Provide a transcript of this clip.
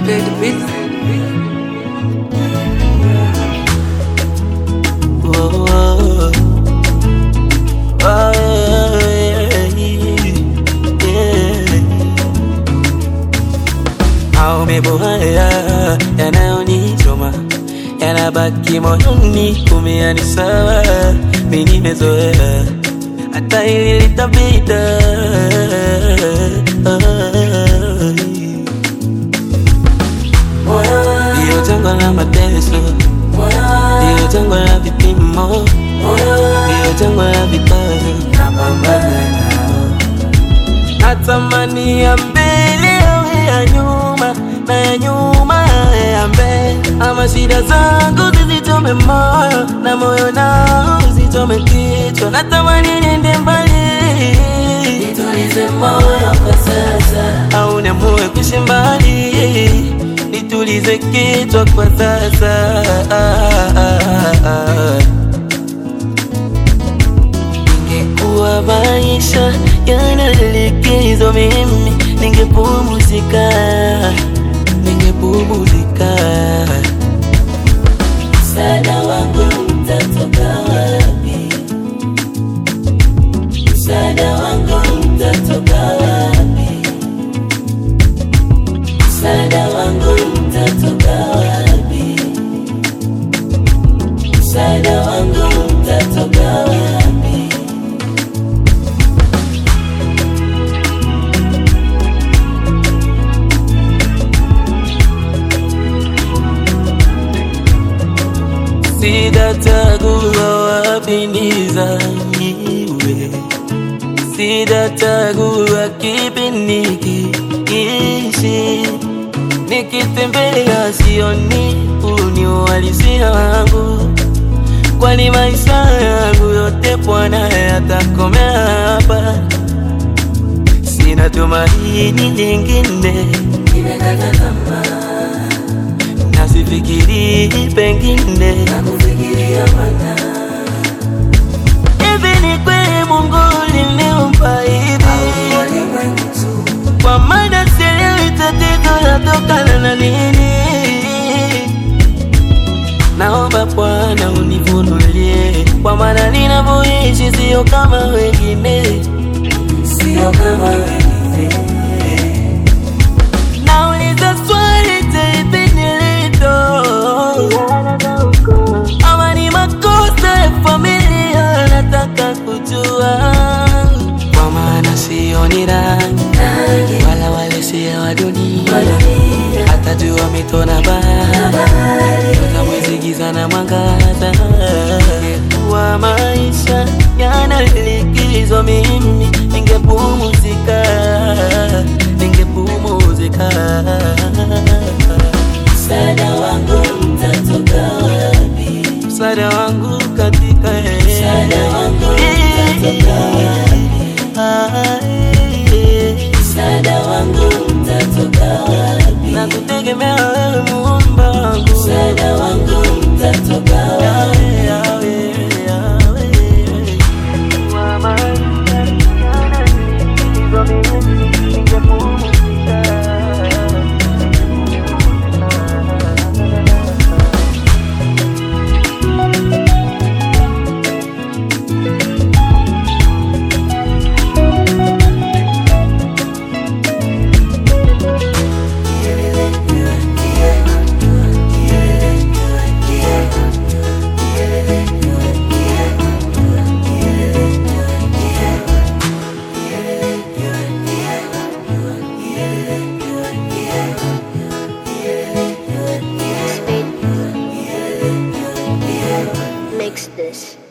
Play the beat. Oh, oh, oh, yeah, yeah. Maumivu haya yanayonichoma yanabaki moyoni, kumia ni sawa, mi nimezoea, hata hili litapita. Ndiyo jangwa la mateso, ndiyo jangwa la vipimo, ndiyo jangwa la vikwazo, napambana nao. Natamani ya mbele yawe ya nyuma na ya nyuma yawe ya mbele, ama shida zangu zisichome moyo na moyo nao usichome kichwa. Natamani niende mbali, nitulize moyo kwa sasa, au niamue kuishi mbali, nitulize kichwa kwa sasa. Ingekuwa maisha yana likizo, mimi ningepumzika, ningepumzika. Msaada wangu utatoka wapi? Msaada wangu utatoka wapi? Msaada wangu utatoka wapi? Msaada wangu utatoka wapi? Sitachagua wapi nizaliwe, sitachagua kipi nikiishi. Nikitembea sioni huu ni uhalisia wangu, kwani maisha yangu yote Bwana yatakomea hapa. Sina tumaini lingine, nimekata tamaa na sifikiri pengine nakufikiria Bwana. Hivi ni kweli Mungu uliniumba hivi? Kwa maana sielewi tatizo latokana na nini. Naomba Bwana unifunulie, kwa maana ninavyoishi sio kama wengine, sio kama wengine. Nauliza swali taipi nilito ama ni makosa ya familia, nataka kujua, kwa maana sioni rangi wala wale sio wa dunia, hata jua mito na bahari, nyota, mwezi, giza na mwangaza. Kwa maisha yana likizo, mimi ningepumzika, ningepumzika. Msaada wangu utatoka wapi? Msaada wangu katika Msaada wangu utatoka wapi? Msaada wangu utatoka wapi? Na kutegemea wewe Muumba wangu. Msaada wangu utatoka wapi? Yawe, yawe, yawe. Kwa maisha yana likizo, mimi ningepumzika. Makes this.